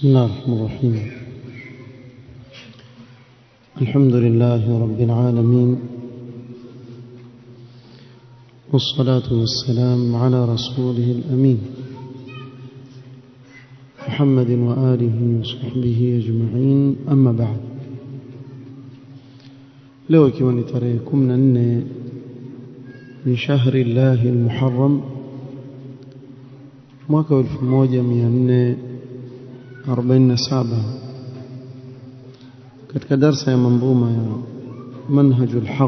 بسم الله الرحمن الرحيم الحمد لله رب العالمين والصلاة والسلام على رسوله الأمين محمد وآله وصحبه أجمعين أما بعد leo ikiwa ni tarehe kumi na nne min shahri llahi lmuharam mwaka wa elfu moja mia nne arobaini na saba katika darsa ya manzuma ya manhaju lhaq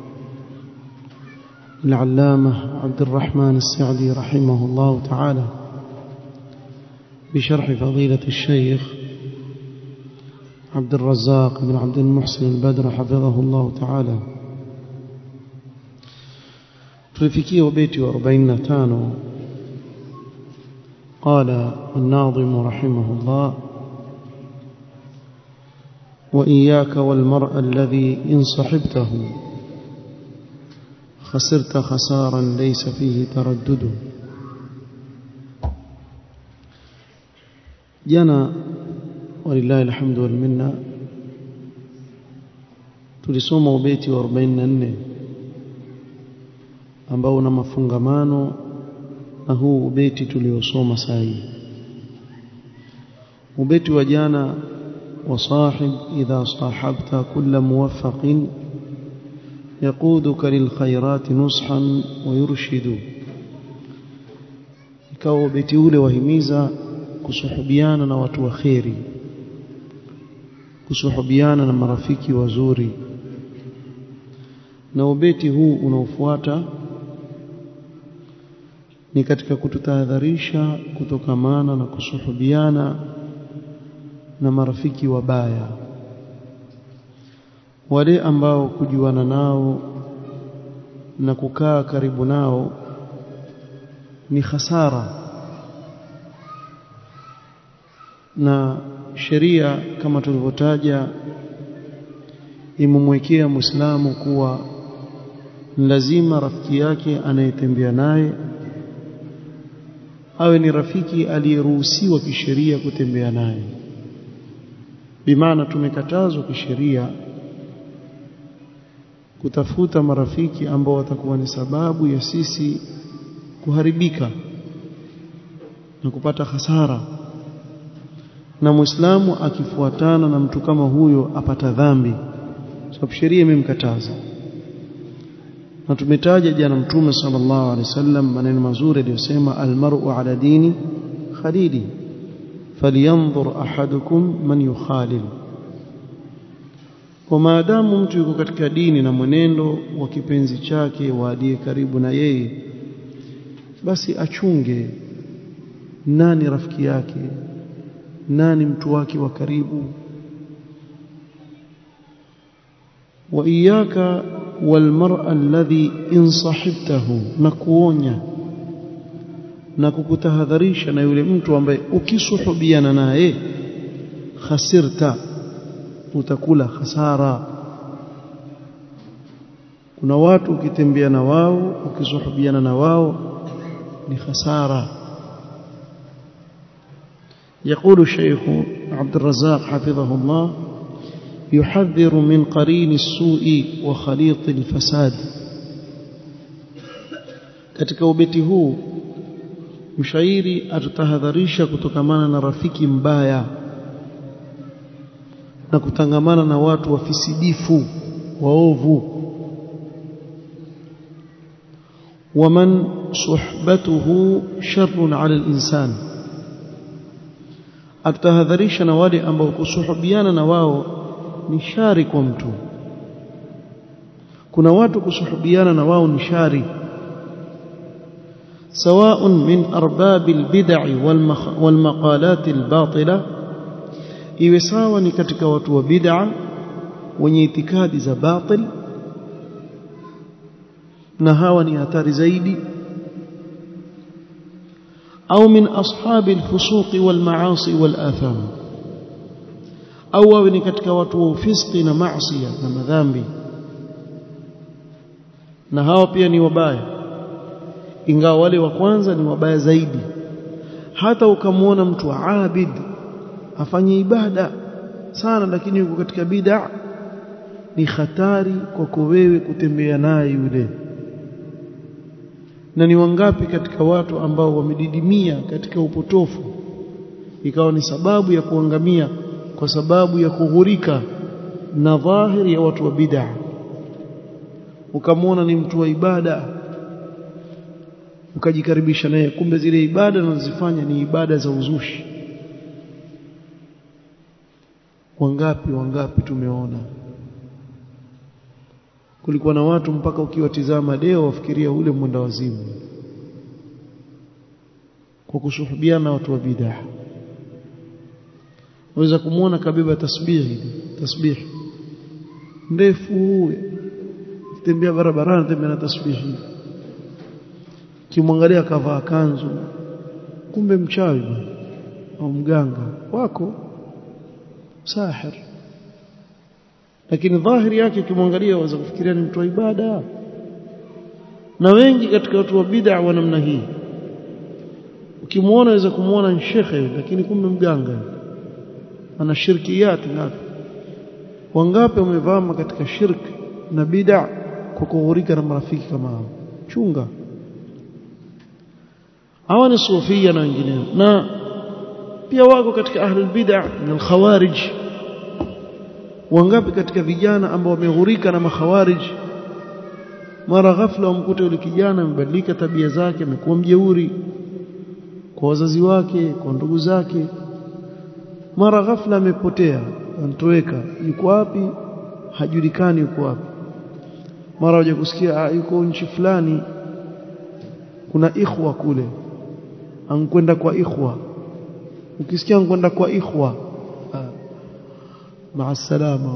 العلامة عبد الرحمن السعدي رحمه الله تعالى بشرح فضيلة الشيخ عبد الرزاق بن عبد المحسن البدر حفظه الله تعالى تلفكيه بيتي وأربعين تانو قال الناظم رحمه الله وإياك والمرء الذي إن صحبته خسرت خسارا ليس فيه تردد جنا ولله الحمد والمنة tulisoma ubeti wa 44 ambao una mafungamano na huu ubeti tuliosoma saa hii ubeti wa jana وصاحب إذا صاحبت كل موفق يقودك للخيرات نصحا ويرشد ikawa ubeti ule wahimiza kusuhubiana na watu wa kheri kusuhubiana na marafiki wazuri na ubeti huu unaofuata ni katika kututahadharisha kutokamana na kusuhubiana na marafiki wabaya wale ambao kujuana nao na kukaa karibu nao ni hasara na sheria kama tulivyotaja imemwekea Muislamu kuwa lazima rafiki yake anayetembea naye awe ni rafiki aliyeruhusiwa kisheria kutembea naye bimaana tumekatazwa kisheria kutafuta marafiki ambao watakuwa ni sababu ya sisi kuharibika na kupata hasara na muislamu akifuatana na mtu kama huyo apata dhambi sababu sheria imemkataza na tumetaja jana mtume sallallahu alaihi wasallam maneno mazuri aliyosema almar'u ala dini khalili falyanzur ahadukum man yukhalil kwa maadamu mtu yuko katika dini na mwenendo wa kipenzi chake wa aliye karibu na yeye basi achunge nani rafiki yake nani mtu wake wa karibu wa iyaka walmar'a alladhi in sahibtahu na kuonya na kukutahadharisha na yule mtu ambaye ukisuhubiana naye khasirta utakula hasara kuna watu ukitembea na wao ukisuhubiana na wao ni hasara يقول الشيخ عبد الرزاق حفظه الله يحذر من قرين السوء وخليط الفساد katika ubeti huu mshairi atutahadharisha kutokamana na rafiki mbaya na kutangamana na watu wafisidifu waovu waman suhbatuhu sharrun ala al-insan atutahadharisha na wale ambao kusuhubiana na wao ni shari kwa mtu kuna watu kusuhubiana na wao ni shari سواء من أرباب البدع والمقالات الباطلة iwe sawa ni katika watu wa bid'a wenye itikadi za batil na hawa ni hatari zaidi au min ashabi alfusuq walmaasi walatham au wawe ni katika watu wa ufiski na maasi na madhambi na hawa pia ni wabaya ingawa wale wa kwanza ni wabaya zaidi hata ukamwona mtu abid afanye ibada sana lakini yuko katika bid'a ni hatari kwako wewe kutembea naye yule na ni wangapi katika watu ambao wamedidimia katika upotofu ikawa ni sababu ya kuangamia kwa sababu ya kughurika na dhahiri ya watu wa bid'a ukamwona ni mtu wa ibada ukajikaribisha naye kumbe zile ibada anazozifanya ni ibada za uzushi wangapi wangapi tumeona kulikuwa na watu mpaka ukiwatizama leo wafikiria ule mwenda wazimu kwa kusuhubiana na watu wa bid'a waweza kumwona kabeba tasbihi tasbihi ndefu tembea barabarani tembea na tasbihi kimwangalia kavaa kanzu kumbe mchawi bwana au mganga wako sahir lakini dhahiri yake ukimwangalia waweza kufikiria ni mtu wa ibada na wengi katika watu wa bid'a wa namna hii ukimwona waweza kumwona ni shekhe lakini kumbe mganga ana shirkiyati ngapi wangapi wamevama katika shirki na bid'a kwa kughurika na marafiki kama hao chunga hawa ni sufia na wengineo na pia wako katika ahlul bid'a na al-khawarij wangapi katika vijana ambao wameghurika na makhawarij mara ghafla wamkuta yule kijana amebadilika tabia zake amekuwa mjeuri kwa wazazi wake kwa ndugu zake mara ghafla amepotea antoweka yuko wapi hajulikani yuko wapi mara waje kusikia yuko nchi fulani kuna ikhwa kule ankwenda kwa ikhwa ukisikia ankwenda kwa ikhwa maa salama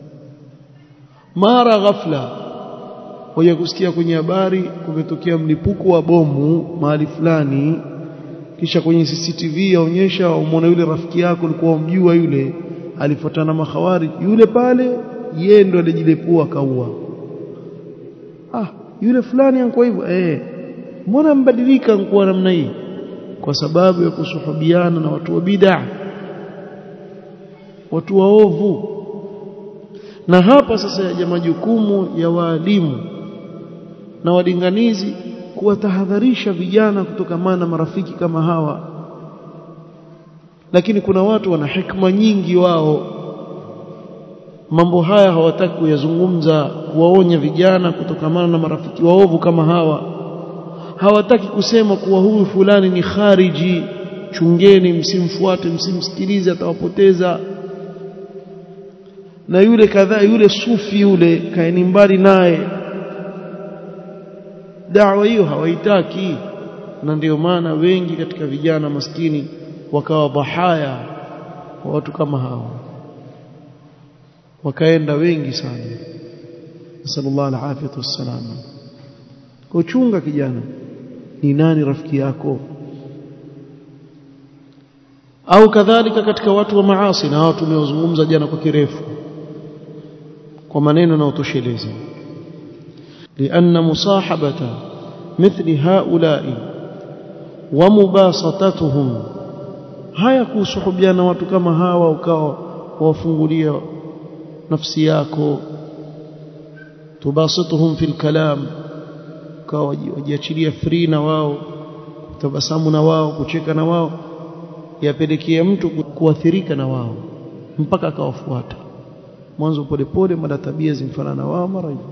mara ghafla waje kusikia kwenye habari kumetokea mlipuko wa bomu mahali fulani kisha kwenye CCTV yaonyesha umwona yule rafiki yako ulikuwa umjua yule alifuatana mahawari yule pale yeye ndo alijilepua kaua ah yule fulani ankuwa hivyo eh mbona mbadilika nkuwa namna hii kwa sababu ya kusuhubiana na watu wa bid'a watu waovu na hapa sasa yaja majukumu ya waalimu na walinganizi kuwatahadharisha vijana kutokamana na marafiki kama hawa lakini kuna watu wana hikma nyingi wao mambo haya hawataki kuyazungumza kuwaonya vijana kutokamana na marafiki waovu kama hawa hawataki kusema kuwa huyu fulani ni khariji chungeni msimfuate msimsikilize atawapoteza na yule kadhaa yule sufi yule kaeni mbali naye dawa hiyo hawaitaki na ndio maana wengi katika vijana maskini wakawa bahaya wa watu kama hao wakaenda wengi sana sallallahu alaihi wasallam kuchunga kijana ni nani rafiki yako au kadhalika katika watu wa maasi na hao tumeozungumza jana kwa kirefu kwa maneno na utoshelezi لأن مصاحبة مثل هؤلاء ومباسطتهم haya kusuhubiana watu kama hawa ukawa wafungulia nafsi yako tubasituhum fil kalam ukawa wajiachilia free na wao kutabasamu na wao kucheka na wao yapelekea mtu kuathirika na wao mpaka akawafuata mwanzo polepole mara tabia zimfanana na wao mara hivyo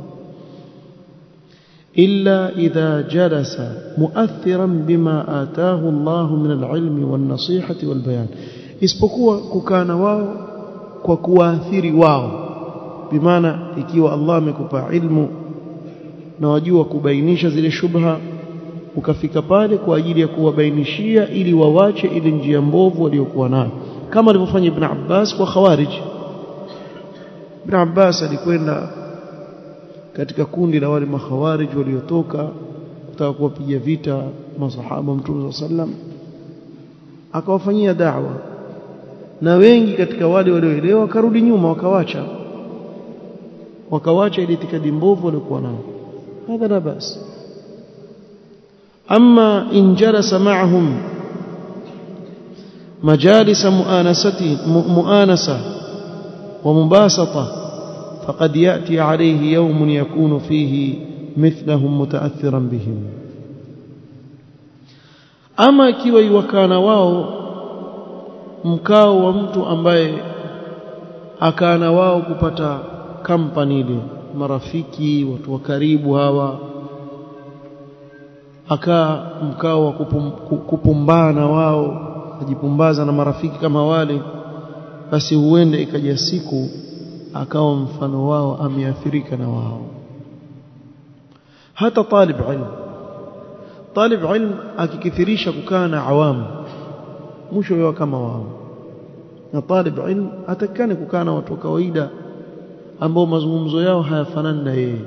إلا إذا جلس مؤثرا بما آتاه الله من العلم والنصيحة والبيان isipokuwa kukana wao kwa kuwaathiri wao bimaana ikiwa Allah amekupa ilmu na wajua kubainisha zile shubha ukafika pale kwa ajili ya kuwabainishia ili wawache ile njia mbovu waliokuwa nayo kama alivyofanya Ibn Abbas kwa Khawarij Ibn Abbas alikwenda katika kundi la wale makhawarij waliotoka kutaka kuwapiga vita masahaba mtume sallam akawafanyia da'wa na wengi katika wale walioelewa wakarudi nyuma wakawacha wakawacha ile itikadi mbovu waliokuwa nao hadha la bas amma in jalasa ma'ahum مجالس مؤانسة مؤانسة ومباسطة فقد يأتي عليه يوم يكون فيه مثلهم متأثرا بهم ama ikiwa iwakana wao mkao wa mtu ambaye akana wao kupata kampani ile marafiki watu wa karibu hawa akaa mkao wa kupum, kupumbana wao ajipumbaza na marafiki kama wale basi huende ikaja siku akawa mfano wao ameathirika na wao hata talib ilm talib ilm akikithirisha kukaa na awamu mwisho yao kama wao na talib ilm atakane kukaa na watu wa kawaida ambao mazungumzo yao hayafanani na yeye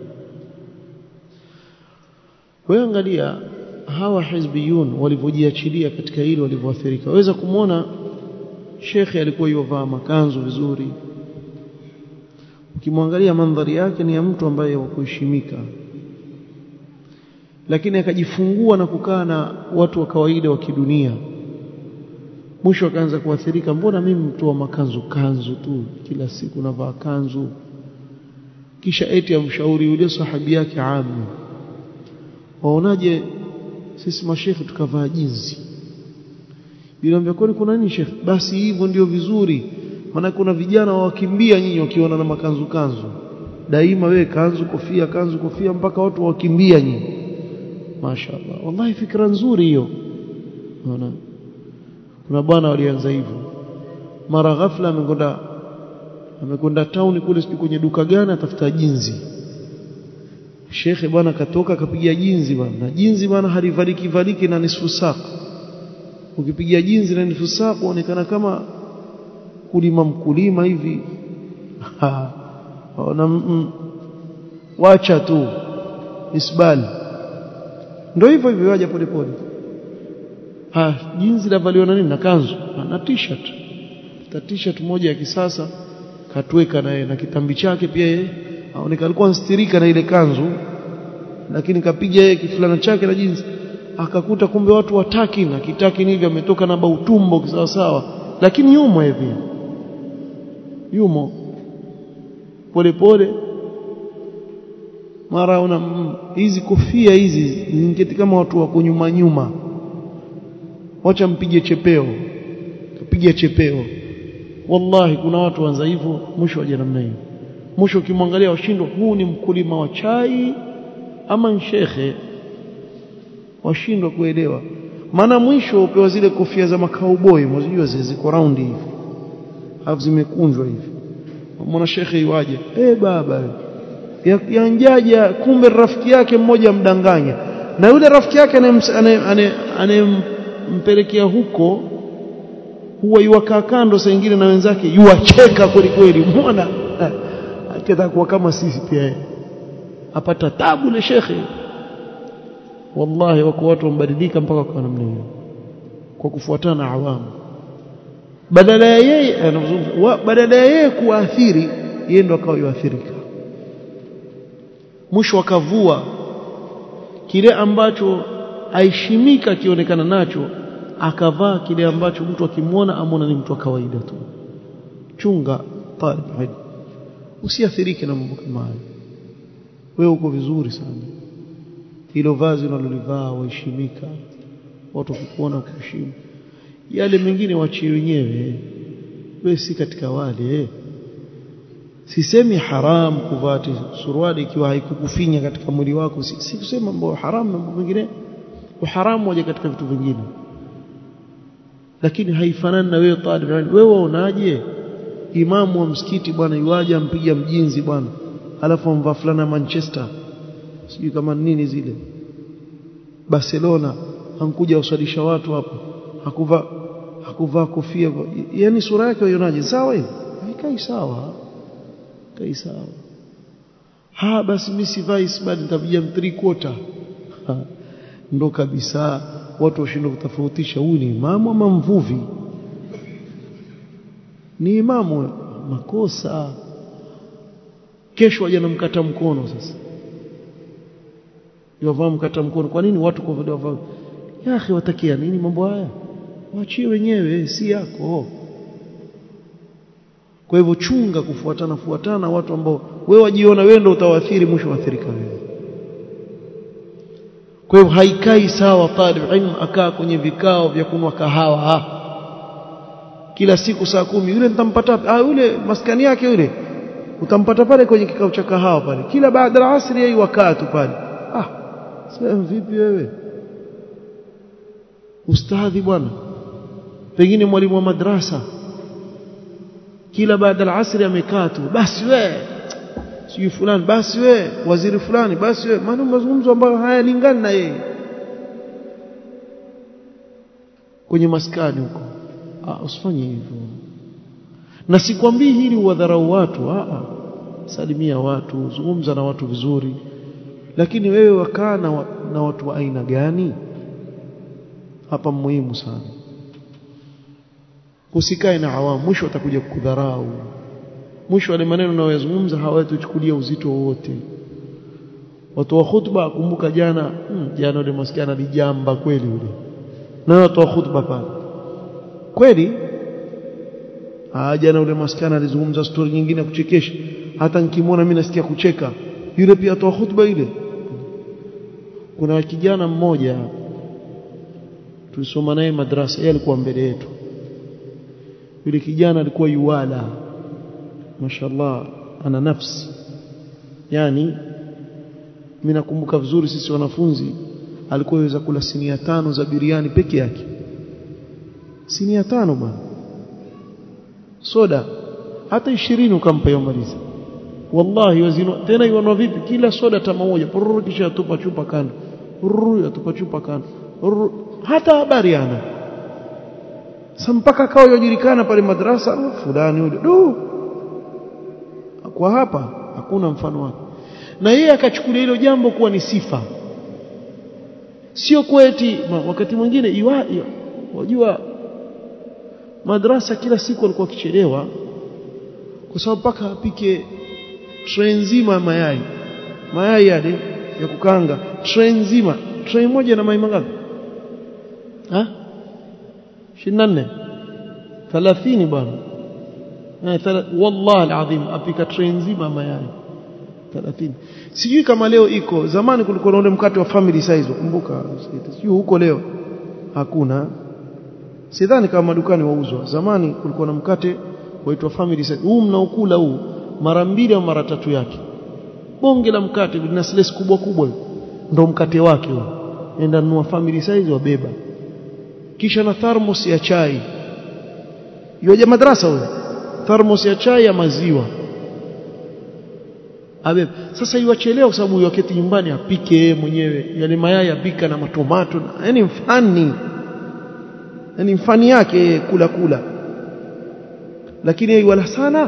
wewe angalia hawa hizbiyun walivyojiachilia katika hili walivyoathirika waweza kumwona shekhe alikuwa yovaa makanzu vizuri ukimwangalia mandhari yake ni ya mtu ambaye wakuheshimika lakini akajifungua na kukaa na watu wa kawaida wa kidunia mwisho akaanza kuathirika mbona mimi mtu wa makanzu kanzu tu kila siku navaa kanzu kisha eti amshauri yule sahabi yake ami waonaje sisi mashekhe tukavaa jinsi Nilimwambia kwani kuna nini shekhe basi hivyo ndio vizuri maana kuna vijana wakimbia nyinyi wakiona na makanzu kanzu daima wewe kanzu kofia kanzu kofia mpaka watu wakimbia nyinyi mashaallah wallahi fikra nzuri hiyo unaona kuna bwana walianza hivyo mara ghafla amekwenda amekwenda town kule sijui kwenye duka gani atafuta jinzi shekhe bwana katoka akapigia jinzi bwana na jinzi bwana halivaliki valiki na nisfu saka ukipigia jinzi na nisfu saka uonekana kama kulima mkulima hivi na mm, wacha tu isbali ndio hivyo hivyo waja polepole ha jinsi lavaliwa na nini na kanzu na t-shirt ta t-shirt moja ya kisasa katweka naye na kitambi chake pia yeye aonekana alikuwa anstirika na ile kanzu lakini kapiga yeye kifulana chake na jinsi akakuta kumbe watu wataki na kitaki hivi ametoka na bautumbo kisawa sawa lakini yumo hivi yumo polepole mara una hizi kofia hizi zingeti kama watu wako nyuma nyuma wacha mpige chepeo kapige chepeo wallahi kuna watu wanza hivyo mwisho waje namna hiyo mwisho ukimwangalia washindwa huu ni mkulima wa chai ama shekhe washindwa kuelewa maana mwisho upewa zile kofia za makauboi mzijua ziko round hivi alafu zimekunjwa hivi mwana shekhe iwaje eh baba yanjaja kumbe rafiki yake mmoja mdanganya na yule rafiki yake anayempelekea huko huwa yuwakaa kando saa nyingine na wenzake yuwacheka kweli kweli muona akitakuwa kama sisi pia apata tabu na shekhe wallahi wako watu wambadilika mpaka kwa namna hiyo kwa kufuatana na awamu badala ya yeye badala ya yeye kuathiri yeye ndo akawa yuathirika mwisho akavua kile ambacho aheshimika akionekana nacho akavaa kile ambacho mtu akimwona amwona ni mtu wa kawaida tu chunga talib ilm usiathirike na mambo kama hayo wewe uko vizuri sana hilo vazi unalolivaa waheshimika watu wakikuona kuheshimu yale mengine wachie wenyewe wewe si katika wale sisemi haram kuvaa suruali ikiwa haikukufinya katika mwili wako si kusema mambo haram na mambo mengine uharamu waje katika vitu vingine lakini haifanani na wewe talib wewe waonaje imamu wa msikiti bwana yuaje ampiga mjinzi bwana alafu amvaa fulana Manchester sijui kama nini zile Barcelona hankuja usalisha watu hapo hakuvaa hakuvaa kofia yani sura yake uionaje sawa hivi haikai sawa kai sawa ha basi mimi sivai isbad nitapiga three quarter ndo kabisa watu washindwa kutofautisha huyu ni imamu ama mvuvi ni imamu makosa kesho waje namkata mkono sasa yovaa mkata mkono kwa nini watu kwa vile wavaa ya akhi watakia nini mambo haya waachie wenyewe si yako kwa hivyo chunga kufuatana fuatana watu ambao wewe wajiona wewe ndio utawaathiri mwisho waathirika wewe kwa hivyo haikai sawa talib ilm akaa kwenye vikao vya kunwa kahawa kila siku saa kumi yule nitampata ah yule maskani yake yule utampata pale kwenye kikao cha kahawa pale kila baada ya asri yeye wakaa tu pale ah sasa vipi wewe ustadhi bwana pengine mwalimu wa madrasa kila baada ya asri amekaa tu basi we sijui fulani basi we waziri fulani basi we maana mazungumzo ambayo hayalingani na yeye kwenye maskani huko ah usifanye hivyo na sikwambii hili uwadharau watu ah salimia watu zungumza na watu vizuri lakini wewe wakaa na, na watu wa aina gani hapa muhimu sana usikae na awamu mwisho atakuja kukudharau mwisho wale maneno unayozungumza hawatuchukulia uzito wowote watu wa khutba kumbuka jana hmm, jana yule maskini alijamba kweli yule na watu wa khutba pale kweli ah jana yule maskini alizungumza story nyingine ya kuchekesha hata nikimwona mimi nasikia kucheka yule pia atoa khutba ile kuna kijana mmoja tulisoma naye madrasa yeye alikuwa mbele yetu yule kijana alikuwa yuwala mashallah ana nafsi yani mimi nakumbuka vizuri sisi wanafunzi alikuwa yaweza kula sinia tano za biriani peke yake sinia tano bwana soda hata 20 ukampa yomaliza wallahi wazino tena iwanwa vipi kila soda tama moja pururu kisha atupa chupa kando pururu atupa chupa kando pururu hata habari ana sasa mpaka kao yojulikana pale madrasa fulani yule du kwa hapa hakuna mfano wake na yeye akachukulia hilo jambo kuwa ni sifa sio kweti wakati mwingine iwa wajua madrasa kila siku alikuwa akichelewa kwa sababu mpaka apike tray nzima mayai mayai yale ya kukanga tray nzima tray moja na mayai mangapi ha 24 30 bwana wallahi alazim apika tray nzima mayai 30 sijui kama leo iko zamani kulikuwa na ule mkate wa family size ukumbuka sijui huko leo hakuna sidhani kama madukani wauzwa zamani kulikuwa na mkate waitwa family size huu mnaokula huu mara mbili au mara tatu yake bonge la mkate lina slice kubwa kubwa ndo mkate wake huo enda nunua family size wabeba kisha na thermos ya chai yoja madrasa huyo thermos ya chai ya maziwa abebe sasa iwachelewa kwa sababu wakati nyumbani apike yeye mwenyewe yale mayai apika na matomato yani mfani yani mfani yake kula kula lakini yeye wala sana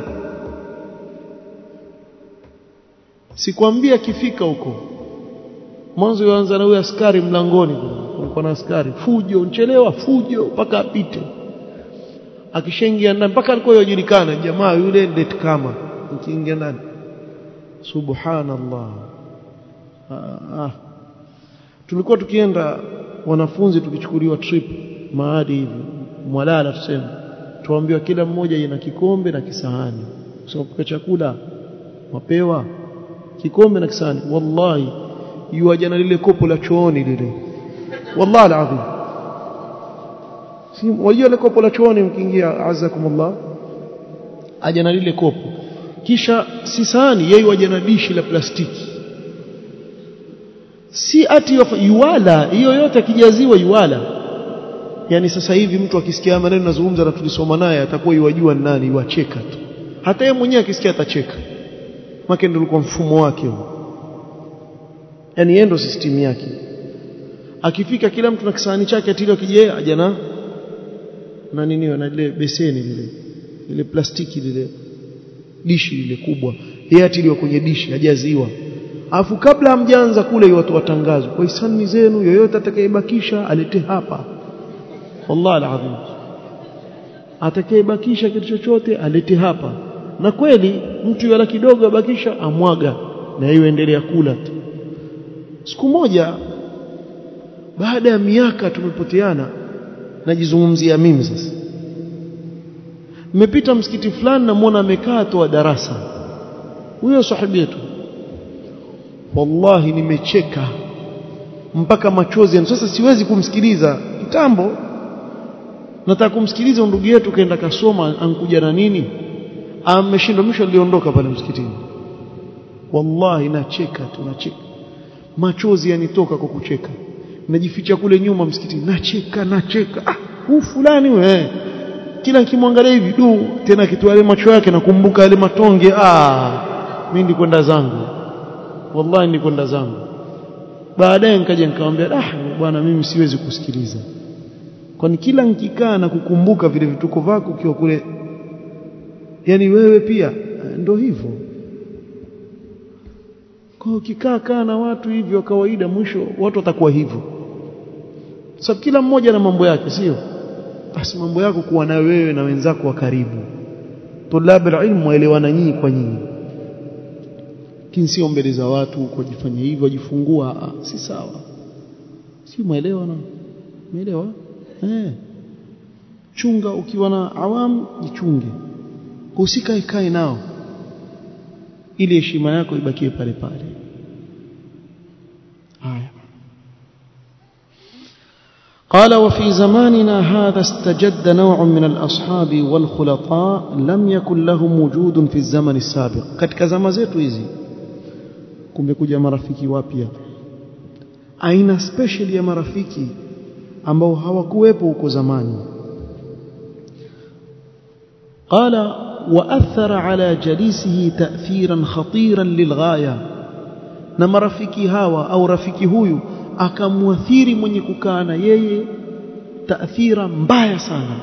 sikwambia kifika huko mwanzo yaanza na huyo askari mlangoni kulikuwa na askari fujo nchelewa fujo mpaka apite akishaingia ndani mpaka alikuwa yajulikana jamaa yule date kama ukiingia ndani subhanallah ah, ah. tulikuwa tukienda wanafunzi tukichukuliwa trip maadi hivi mwalala tuseme tuambiwa kila mmoja ina kikombe na kisahani sababu chakula wapewa kikombe na kisahani wallahi yuaja na lile kopo la chooni lile wallahi alazim si wajua ile kopo la chooni mkiingia azakumullah aja na lile kopo kisha si sahani yeye waja na dishi la plastiki si ati yuwala hiyo yote akijaziwa yuwala yani sasa hivi mtu akisikia maneno nazungumza na tulisoma naye atakuwa yuwajua nani yuacheka tu hata yeye mwenyewe akisikia atacheka make ndio ulikuwa mfumo wake huo yani yeye ndo system yake akifika kila mtu na kisahani chake atilio kije aja na na nini na ile beseni lile ile plastiki lile dishi lile kubwa yeye atiliwa kwenye dishi hajaziwa afu kabla hamjaanza kule watu watangazwe kwa hisani zenu yoyote atakayebakisha alete hapa wallahi alazim atakayebakisha kitu chochote alete hapa na kweli mtu yala kidogo abakisha amwaga na hiyo endelea kula tu siku moja baada ya miaka tumepoteana najizungumzia mimi sasa nimepita msikiti fulani namuona amekaa toa darasa huyo sahibi yetu wallahi nimecheka mpaka machozi sasa siwezi kumsikiliza kitambo nataka kumsikiliza ndugu yetu kaenda kasoma ankuja na nini ameshindwa mwisho aliondoka pale msikitini wallahi nacheka tu nacheka machozi yanitoka kwa kucheka najificha kule nyuma msikitini nacheka nacheka ah huu fulani we kila nikimwangalia hivi du tena kitu yale macho yake nakumbuka yale matonge ah mimi ndikwenda zangu wallahi ndikwenda zangu baadaye nikaja nikamwambia ah bwana mimi siwezi kusikiliza kwani kila nikikaa na kukumbuka vile vituko vako ukiwa kule yani wewe pia ndo hivyo kwa ukikaa kaa na watu hivyo kawaida mwisho watu watakuwa hivyo sababu kila mmoja na mambo yake sio basi mambo yako kuwa na wewe na wenzako wa karibu tulab ilmu waelewana nyinyi kwa nyinyi lakini sio mbele za watu kujifanya hivyo wajifungua si sawa si muelewa na umeelewa eh chunga ukiwa na awamu jichunge usikae kae nao ili heshima yako ibakie pale pale haya قال وفي زماننا هذا استجد نوع من الأصحاب والخلطاء لم يكن لهم وجود في الزمن السابق katika zama zetu hizi kumekuja marafiki wapya aina special ya marafiki ambao hawakuwepo huko zamani قال وأثر على جليسه تأثيرا خطيرا للغاية na marafiki hawa au rafiki huyu akamwathiri mwenye kukaa na yeye taathira mbaya sana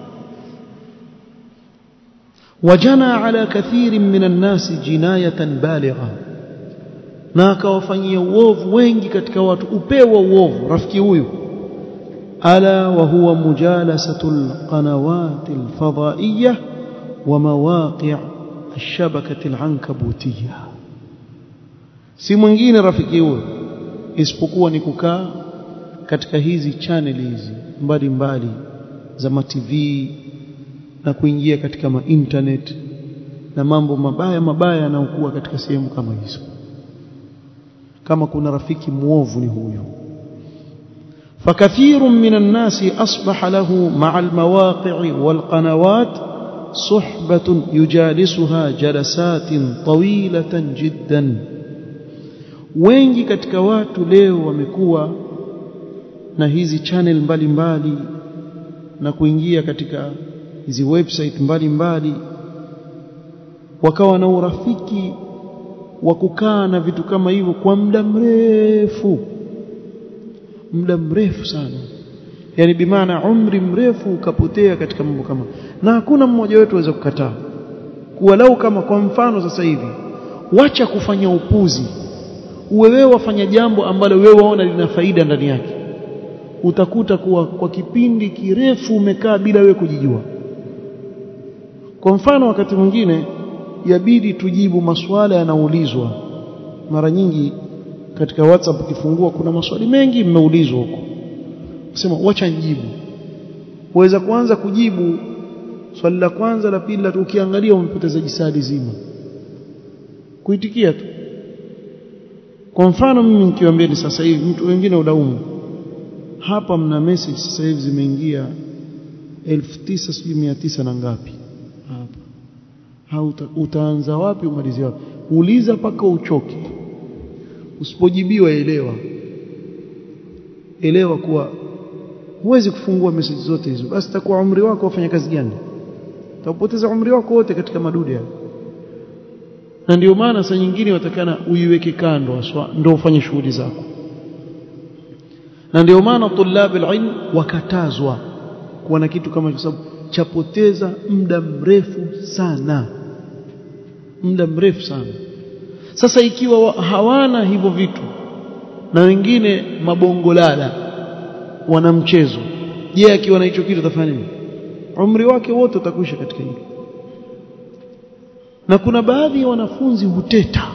wajana ala kathirin minan nasi jinayatan baligha na akawafanyia uovu wengi katika watu upewa uovu rafiki huyu ala wa huwa mujalasatul qanawatil fadaiyah ومواقع الشبكة العنكبوتية si mwingine rafiki huyo isipokuwa ni kukaa katika hizi channel hizi mbalimbali za ma TV na kuingia katika ma internet na mambo mabaya mabaya yanayokuwa katika sehemu kama hizo kama kuna rafiki muovu ni huyo فكثير من الناس أصبح له مع المواقع والقنوات صحبة يجالسها جلسات طويلة جدا wengi katika watu leo wamekuwa na hizi channel mbalimbali mbali, na kuingia katika hizi website mbalimbali mbali, wakawa na urafiki wa kukaa na vitu kama hivyo kwa muda mrefu muda mrefu sana yani bimaana umri mrefu ukapotea katika mambo kama na hakuna mmoja wetu aweza kukataa kuwa lau kama kwa mfano sasa hivi wacha kufanya upuzi uwe wewe wafanya jambo ambalo wewe waona lina faida ndani yake utakuta kuwa kwa kipindi kirefu umekaa bila wewe kujijua kwa mfano wakati mwingine yabidi tujibu maswala yanaulizwa mara nyingi katika WhatsApp ukifungua kuna maswali mengi mmeulizwa huko sema wacha nijibu uweza kuanza kujibu swali la kwanza la pili la ukiangalia umepoteza jisadi zima kuitikia tu kwa mfano mimi nikiwaambia ni sasa hivi mtu wengine udaumu hapa mna message sasa hivi zimeingia 1900 na ngapi hapa hauta utaanza wapi umalizie wapi uliza paka uchoke usipojibiwa elewa elewa kuwa huwezi kufungua message zote hizo basi takuwa umri wako wafanya kazi gani utapoteza umri wako wote katika madude hayo na ndio maana saa nyingine watakana uiweke kando aswa ndio ufanye shughuli zako na ndio maana tulab alilm wakatazwa kuwa na kitu kama hicho sababu chapoteza muda mrefu sana muda mrefu sana sasa ikiwa hawana hivyo vitu na wengine mabongolala wana mchezo je akiwa na hicho kitu atafanya nini umri wake wote utakwisha katika hilo na kuna baadhi ya wanafunzi huteta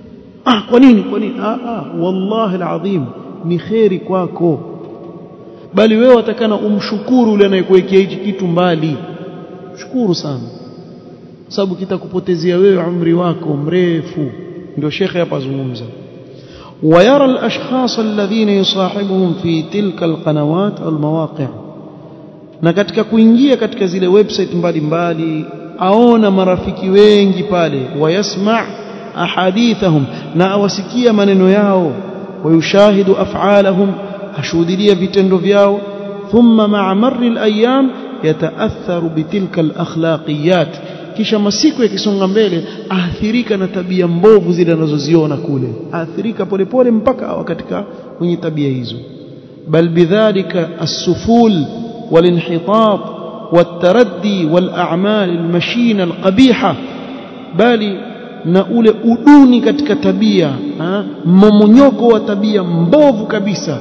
ah kwa nini kwa nini ah, ah wallahi alazim ni kheri kwako bali wewe watakana umshukuru yule anayekuwekea hichi kitu mbali shukuru sana sababu kitakupotezea wewe umri wako mrefu ndio shekhe hapa zungumza ويرى الأشخاص الذين يصاحبهم في تلك القنوات أو المواقع na katika kuingia katika zile website mbalimbali aona marafiki wengi pale wayasma ahadithahum na awasikia maneno yao wayushahidu af'alahum ashuhudia vitendo vyao thumma ma'a marri al-ayyam yataatharu bitilka al-akhlaqiyat kisha masiku yakisonga mbele aathirika na tabia mbovu zile anazoziona kule aathirika polepole mpaka awa katika kwenye tabia hizo bal bidhalika as-suful والانحطاط والتردي والأعمال المشينة القبيحة bali na ule uduni katika tabia mmomonyoko wa tabia mbovu kabisa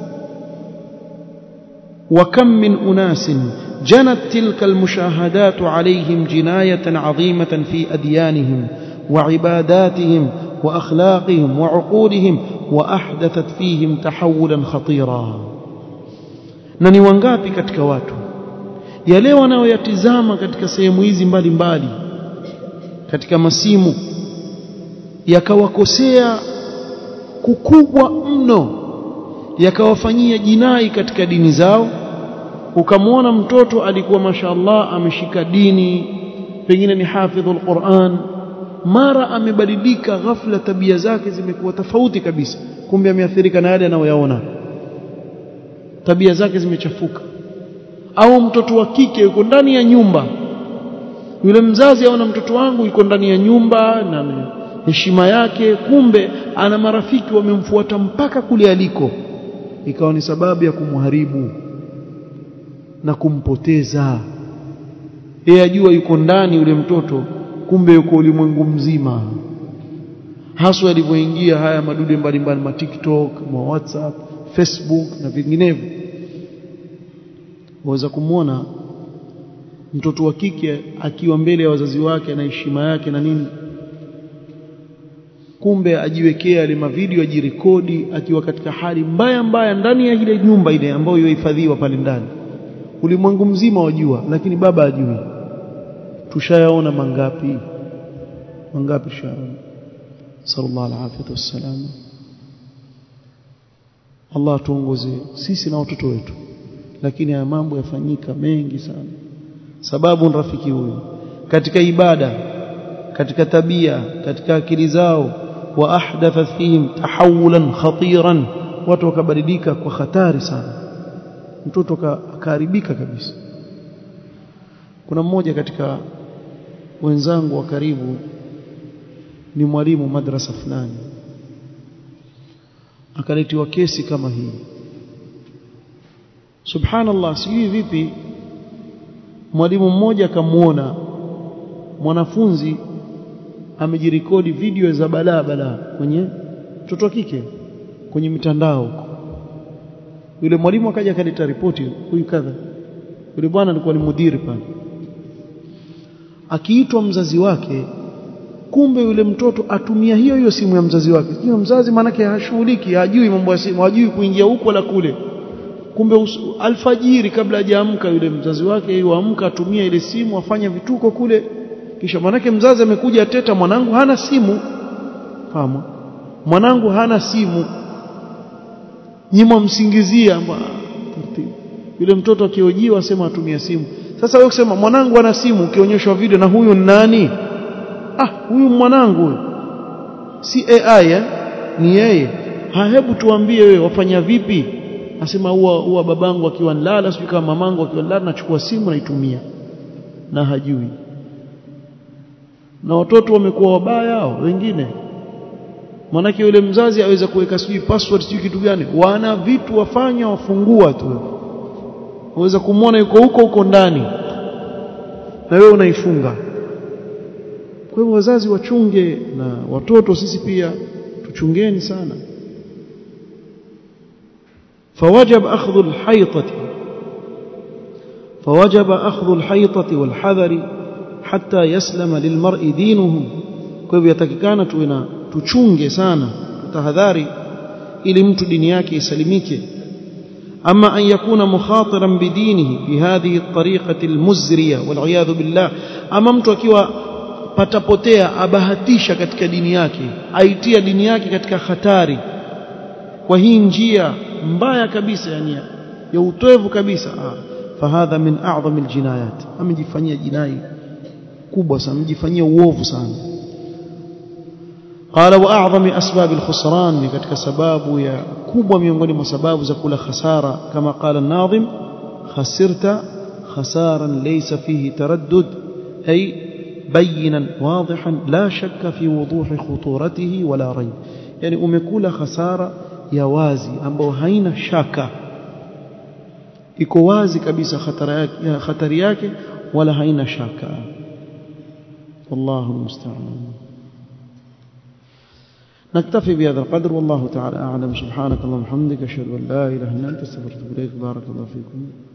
وكم من أناس جنت تلك المشاهدات عليهم جناية عظيمة في أديانهم وعباداتهم وأخلاقهم وعقولهم وأحدثت فيهم تحولا خطيرا na ni wangapi katika watu yale wanaoyatizama katika sehemu hizi mbalimbali katika masimu yakawakosea kukubwa mno yakawafanyia jinai katika dini zao ukamwona mtoto alikuwa mashaallah ameshika dini pengine ni hafidhul Qur'an mara amebadilika ghafla tabia zake zimekuwa tofauti kabisa kumbe ameathirika na yale anayoyaona tabia zake zimechafuka au mtoto wa kike yuko ndani ya nyumba yule mzazi aona mtoto wangu yuko ndani ya nyumba na heshima yake kumbe ana marafiki wamemfuata mpaka kule aliko ikawa ni sababu ya kumharibu na kumpoteza yeye ajua yuko ndani yule mtoto kumbe yuko ulimwengu mzima haswa alivyoingia haya madude mbalimbali ma TikTok ma WhatsApp Facebook na vinginevyo waweza kumwona mtoto wa kike akiwa mbele ya wazazi wake na heshima yake na nini kumbe ajiwekea ile mavideo ajirekodi akiwa katika hali mbaya mbaya ndani ya ile nyumba ile ambayo yohifadhiwa pale ndani ulimwengu mzima wajua lakini baba ajui tushayaona mangapi mangapi tushayaona sallallahu alaihi wasallam Allah tuongoze sisi na watoto wetu lakini haya mambo yafanyika mengi sana sababu rafiki huyu katika ibada katika tabia katika akili zao wa ahdatha fihim tahawulan khatiran watu wakabadilika kwa hatari sana mtoto akaharibika kabisa kuna mmoja katika wenzangu wa karibu ni mwalimu madrasa fulani akaletiwa kesi kama hii subhanallah sijui vipi mwalimu mmoja akamuona mwanafunzi amejirekodi video za balaa balaa kwenye mtoto wa kike kwenye mitandao huko yule mwalimu akaja akaleta ripoti huyu kadha yule bwana alikuwa ni mudiri pale akiitwa mzazi wake kumbe yule mtoto atumia hiyo hiyo simu ya mzazi wake hiyo mzazi maanake hashughuliki hajui mambo ya simu hajui kuingia huko wala kule kumbe usu, alfajiri kabla hajaamka yule mzazi wake yuamka atumia ile simu afanya vituko kule kisha manake mzazi amekuja ateta mwanangu hana simu fahamu mwanangu hana simu nyima msingizia yule mtoto akiojiwa asema atumia simu sasa wewe kusema mwanangu ana simu ukionyeshwa video na huyu nani ah huyu mwanangu huyu si AI eh? ni yeye ha hebu tuambie wewe wafanya vipi asema huwa huwa babangu akiwa nilala sijui kama mamangu akiwa nilala nachukua simu naitumia na hajui na watoto wamekuwa wabaya hao wengine manake yule mzazi aweza kuweka sijui password sijui kitu gani wana vitu wafanya wafungua tu waweza kumwona yuko huko huko ndani na wewe unaifunga kwa hivyo wazazi wachunge na watoto sisi pia tuchungeni sana فوجب أخذ الحيطة فوجب أخذ الحيطة والحذر حتى يسلم للمرء دينه kwa hivyo yatakikana tuwe tuchunge sana tutahadhari ili mtu dini yake isalimike أما أن يكون مخاطرا بدينه بهذه الطريقة المزرية والعياذ بالله أما mtu akiwa patapotea abahatisha katika dini yake aitia dini yake katika hatari kwa hii njia mbaya kabisa yani ya utoevu kabisa fahadha min a'zami aljinayat amejifanyia jinai kubwa sana amejifanyia uovu sana قال واعظم اسباب الخسران katika sababu ya kubwa miongoni mwa sababu za kula khasara kama قال الناظم خسرت خسارا ليس فيه تردد أي بينا واضحا لا شك في وضوح خطورته ولا ريب يعني umekula khasara ya wazi ambayo haina shaka iko wazi kabisa hatari yake wala haina shaka والله المستعان نكتفي بهذا القدر والله تعالى أعلم سبحانك اللهم وبحمدك أشهد أن لا إله إلا أنت استغفرك إليك بارك الله فيكم